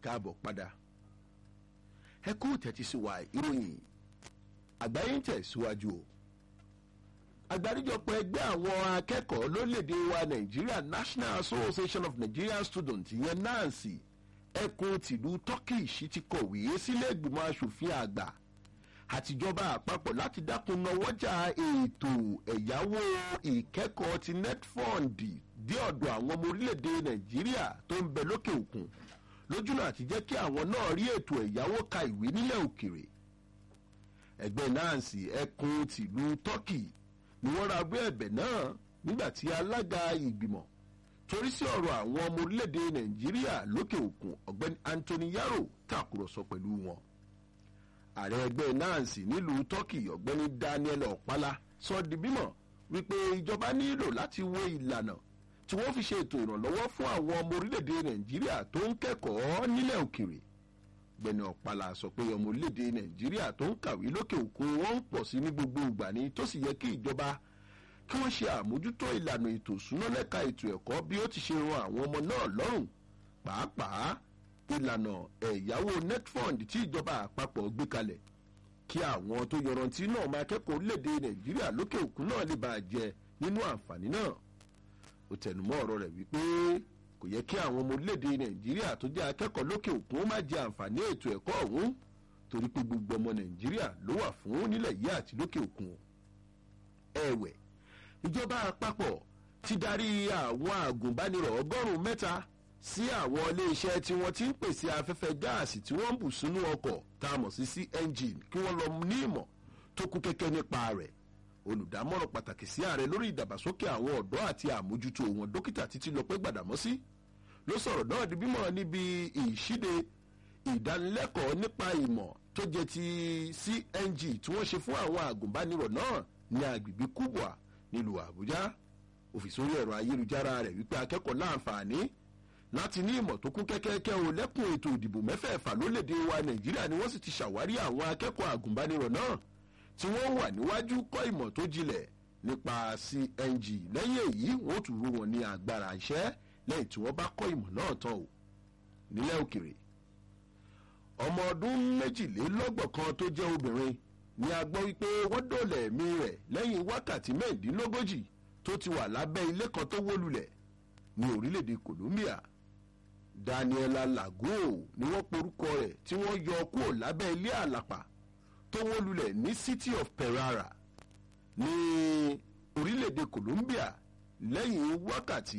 káàbọ̀ padà ẹ kú tẹ́tí sí wa ìròyìn àgbáyé ń tẹ̀síwájú o àgbáríjọpọ̀ ẹgbẹ́ àwọn akẹ́kọ̀ọ́ lórílẹ̀‐èdè wa nàìjíríà national association of nigerian students ìyẹn nancy ẹkùn tìlú turkish ti kọ̀wé sílé ìgbìmọ̀ asòfin àgbà àtijọba àpapọ̀ láti dákun náwọ́jà ètò ẹ̀yáwó ìkẹ́kọ̀ọ́ ti netfund dé ọ̀dọ̀ àwọn ọmọ orílẹ̀‐èdè nàìjíríà tó ń bẹ lókè òkun lójúnà àti jẹ́ kí àwọn náà rí ètò ẹ̀yáwó ka ìwé nílẹ̀ òkèrè ẹgbẹ́ nancy ẹkùn tìlú turkey ni wọ́n ra abẹ́ ẹ̀bẹ̀ náà nígbà tí alága ìgbìmọ̀ torí sí ọ̀rọ̀ àwọn ọmọ orílẹ̀‐èdè nàìjíríà lókè òkun ọ̀gbẹ́ni anthony yaro tàkùrọ̀sọ pẹ̀lú wọn. ààrẹ ẹgbẹ́ nancy nílùú turkey ọ̀gbẹ́ni daniel ọ̀pálá sọ di mímọ̀ wípé ìjọba nílò láti wo ìlànà tí wọ́n fi ṣe ètò ìrànlọ́wọ́ fún àwọn ọmọ orílẹ̀‐èdè nàìjíríà tó ń kẹ́kọ̀ọ́ nílẹ̀ òkèrè gbẹ̀ni ọ̀pálá sọ pé ọmọ orílẹ̀‐èdè nàìjíríà tó ń kàwé lókè òkun wọ́n ń pọ̀ sí ní gbogbo ìgbà ni tó sì yẹ kí ìjọba kí wọ́n ṣe àmójútó ìlànà ètò ìsúná lẹ́ka ètò ẹ̀kọ́ bí ó ti ṣe ran àwọn ọmọ náà lọ́rùn pàápàá ìlànà ẹ̀yáwó netfund tí ìjọba àpapọ̀ gbé kalẹ̀ kí àwọn tó yọrantí náà máa kẹ́kọ̀ọ́ orílẹ̀‐èdè nàìjíríà lókè òkun náà lè bàa jẹ nínú àǹfààní náà ó tẹnumọ́ ọ̀rọ̀ rẹ̀ wípé kò yẹ kí àwọn ọmọ orílẹ̀‐èdè nàìjíríà tó jẹ́ akẹ́kọ̀ọ́ lókè òkun ó má jẹ àǹfààní ètò ẹ̀kọ́ ọ̀hún torí pé gbogbo ọmọ nàìjíríà ló wà fún nílẹ̀ yìí àti lókè òkun ẹ̀wẹ̀ ìjọba àpapọ̀ ti darí àwọn àgùnbánirọ̀ ọgọ́rùn-ún mẹ́ta sí àwọn iléeṣẹ́ tí wọ́n ti ń pèsè afẹ́fẹ́ gáàsì tí wọ́n ń bù sínú ọkọ̀ tá a mọ̀ sí cng kí wọ́n lọ ní ìmọ̀ tó kún kẹ́kẹ́ nípa rẹ̀ olùdámọ̀ràn pàtàkì sí ààrẹ lórí ìdàgbàsókè àwọn ọ̀dọ́ àti àmójútó wọn dókítà títí lọ́pẹ́ gbàdámọ́sí ló sọ̀rọ̀ náà di bímọ níbi ìṣíde ìdánilẹ́kọ̀ọ́ nípa ìmọ̀ tó jẹ́ ti cng tí wọ́n ṣe fún àwọn àgùnbánirọ̀ náà ní agbègbè kubwa nílùú àbújá òfìsórí ẹ̀rọ ayélujára rẹ̀ wípé akẹ́kọ̀ọ́ láǹfààní láti ní ìmọ̀ tó kún kẹ́kẹ́kẹ́ o lẹ́kùn ètò ìdìbò mẹ́fẹ̀ẹ̀fà lólédè wa nàìjíríà ni wọ́n sì ti ṣàwárí àwọn akẹ́kọ̀ọ́ àgùnbánirọ̀ náà tí wọ́n wà níwájú kọ́ ìmọ̀ tó jinlẹ̀ nípa cng lẹ́yìn èyí wọ́n tún rú wọn ní agbára iṣẹ́ lẹ́yìn tí wọ́n bá kọ́ ìmọ̀ náà tán o nílẹ̀ òkèrè ọmọ ọdún méjìlélọ́gbọ̀n kan tó jẹ́ obìnrin ni a gbọ́ wípé wọ́n dòlẹ̀ ẹ̀mí rẹ̀ lẹ́yìn wákàtí mẹ́ẹ̀ẹ́dínlógójì tó ti wà lábẹ́ ilé kan tó wó lulẹ̀ ní orílẹ̀-èdè colombia daniela lago ni wọ́n porúkọ rẹ̀ tí wọ́n yọ kúrò lábẹ́ ilé àlàpà tó wó lulẹ̀ ní city of perara ní orílẹ̀-èdè colombia lẹ́yìn wákàtí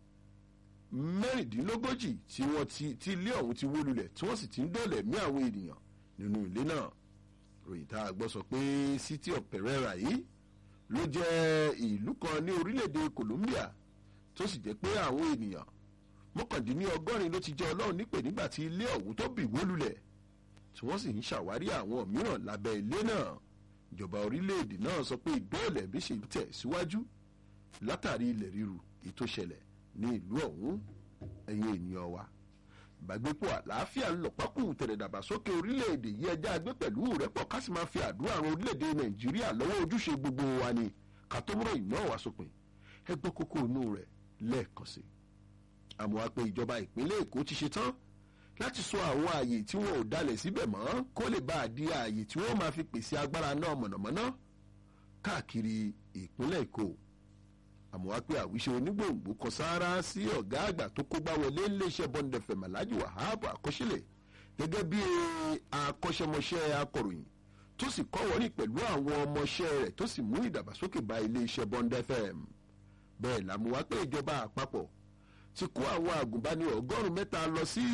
mẹ́rìndínlógójì tí wọ́n ti tí ilé ọ̀hún ti wó lulẹ̀ tí wọ́n sì ti ń dọ̀lẹ̀ mí àwọn ènìyàn nínú ilé náà ròyìn tá a gbọ́ sọ pé city of perera yìí ló jẹ́ ìlú kan ní orílẹ̀-èdè colombia tó sì jẹ́ pé àwọn ènìyàn mọ́kàndínlọ́gọ́rin ló ti jẹ́ ọlọ́run nípè nígbà tí ilé ọ̀hún tó bì wó lulẹ̀ tí wọ́n sì ń ṣàwárí àwọn mìíràn lábẹ́ ilé náà ìjọba orílẹ̀-èdè náà sọ pé ìdóòlẹ̀ bí ṣe tẹ̀ síwájú látàrí ilẹ̀ ríru ètò ìṣẹ̀lẹ̀ ní ìlú ọ̀hún ẹ̀yin ènìyàn wa ìbágbépọ̀ àlàáfíà ń lọ̀pákù tẹ̀lẹ̀dàgbàsókè orílẹ̀-èdè yìí ẹjẹ́ agbé pẹ̀lú rẹ́pọ̀ ká sì máa fi àdúrà ran orílẹ̀-èdè nàìjíríà lọ́wọ́ ojúṣe gbogbo wa ni ká tó múrò ìná wá sópin ẹ gbọ́ kókó inú rẹ̀ lẹ́ẹ̀kan sí. àmọ́ a pé ìjọba ìpínlẹ̀ èkó ti ṣe tán láti sọ àwọn ààyè tí wọn ò dalẹ̀ síbẹ̀ mọ́ kó lè bá a di ààyè tí wọ́n máa fi pèsè agbára náà mọ̀nàmọ́ná káàkiri ìpínlẹ̀ èkó àmọ́ wá pé àwíṣe onígbòǹgbò kan sáárá sí ọ̀gá àgbà tó kógbá wọlé iléeṣẹ́ bọ́ndẹ̀fẹ̀ màlájú wàhábù àkọsílẹ̀ gẹ́gẹ́ bí akọ́ṣẹ́mọṣẹ́ akọ̀ròyìn tó sì kọ́wọ́rì pẹ̀lú àwọn ọmọọṣẹ́ rẹ̀ tó sì mú ìdàgbàsókè bá iléeṣẹ́ bọ́ndẹ̀fẹ̀ bẹ́ẹ̀ làmú wá pé ìjọba àpapọ̀ ti kó àwọn àgùnbánirọ̀ ọgọ́rùn-ún mẹ́ta lọ sí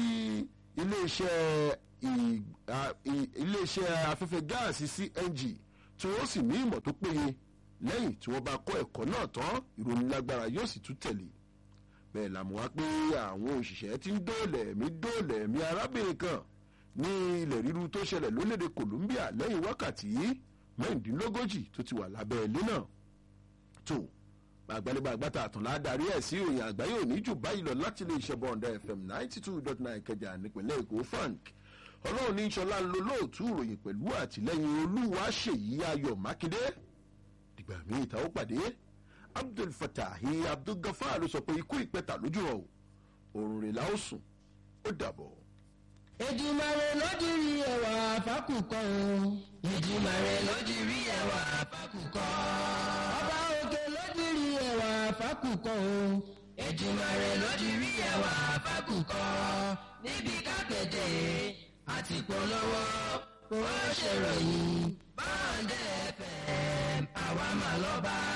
iléeṣẹ́ afẹ́fẹ́ gáàsì cng tí wọ́n sì ní ìmọ̀ tó péye lẹ́yìn tí wọ́n bá kọ́ ẹ̀kọ́ náà tán ìròyìn lágbára yóò sì tún tẹ̀lé bẹ́ẹ̀ làmú wá pé àwọn òṣìṣẹ́ ti ń dóòlẹ̀ mí dóòlẹ̀ mí arábìnrin kan ní ilẹ̀ ríru tó ṣẹlẹ̀ lórílẹ̀‐èdè colombia lẹ́yìn wákàtí mẹ́rìndínlógójì tó ti wà lábẹ́ ilé náà tó àgbálẹ́bà àgbàtà àtàn ládàrí ẹ̀ sí ìròyìn àgbáyé òní jù báyìí lọ láti lè ṣe bọ́ǹdà fm ninety two dot nine kẹjà nípìnlẹ̀ èkó frank ọlọ́run ní sọlá ń lo lóòtú ìròyìn pẹ̀lú àtìlẹ́yìn olúwa ṣèyí ayọ̀ mákindé dìgbà míì ta ó pàdé abdul fatahi abdul gafar ló sọ pé ikú ìpẹta lójú ọ òrùn rẹ̀ la ó sùn ó dàbọ̀. Èdùmàrè lójúrí ẹwà fákùkọ o. Èdùmàrè lójúrí ẹwà fákùkọ. Ọba òkè lójúrí ẹwà fákùkọ o. Èdùmàrè lójúrí ẹwà fákùkọ. Níbi kápẹ́tẹ̀ àti polówó kò ṣèròyìn. Báńdẹ̀ FM àwa mà lọ́ba.